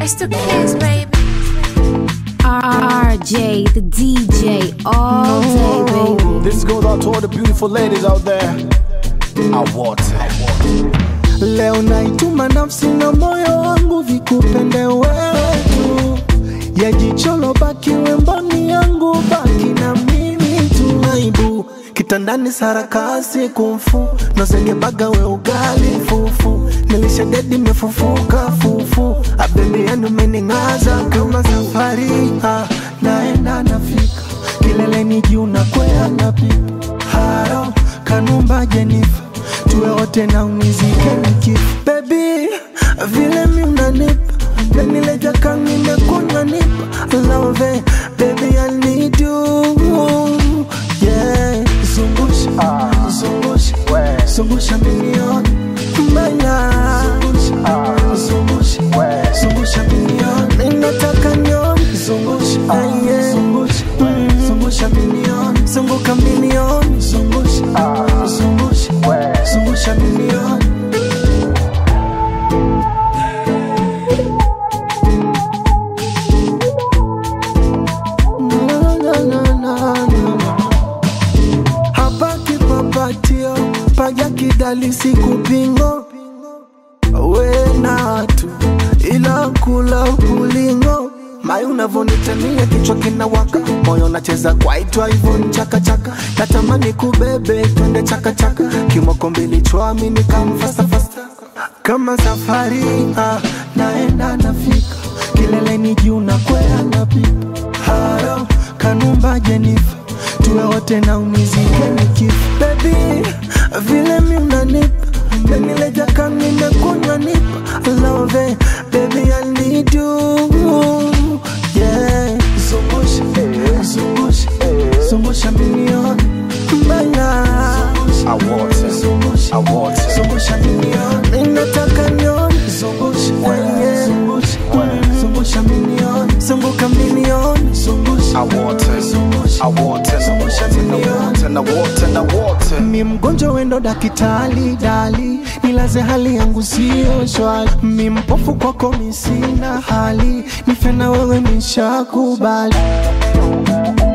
It's the kids, baby. RJ, the DJ, all day, baby. This goes out to all the beautiful ladies out there. I want it. Leo naituma nafsi na moyo wangu vikupende wewe tu, ya jicholo baki wemboni yangu, baki na mimi tu. Aibu kitandani sarakasi kumfu nozengebaga we ugali fufu nilishadedi mefufuka fufu abebi yani umening'aza kama safari ha, naenda nafika kileleni juu na kwea napipa haro kanumba jenifa tuwe wote na unizike nikifa bebi vile mi unanipa nanileja kanginekunywa nipa love baby I need you yeah zungusha zungusha zungusha milioni mbaya zungusha zungusha milioni ninataka nyoni zungusha yeah. zungusha zungusha milioni zunguka milioni zungusha zungusha zungusha milioni Na, na, na, na, na. hapa kipapatio paja kidali sikupingo wenatu ila kula ulingo mai unavonitania kichwa kinawaka moyo nacheza kwaitwa hivyo nchakachaka natamani kubebe twende chakachaka kimoko mbili chwami nikamfasafasa kama safari ah, naenda nafika kileleni juu na kwea napipa haro kanumba jenifa tuwe wote na unizike nikifa bebi vile mi unanipa nanileja kanimekunywa nipa love baby I need you yeah zungusha zungusha zungusha milioni mbaya I want it. zungusha I want it. zungusha milioni ninataka nyoni zungusha yeah. zungusha zungusha milioni zunguka milioni zungusha I want it. I want it. I want it. I want it. I want it. I want it. mi mgonjwa wendo dakitali dali nilaze hali yangu sio shwari mi mpofu kwako mi sina hali nife na wewe nishakubali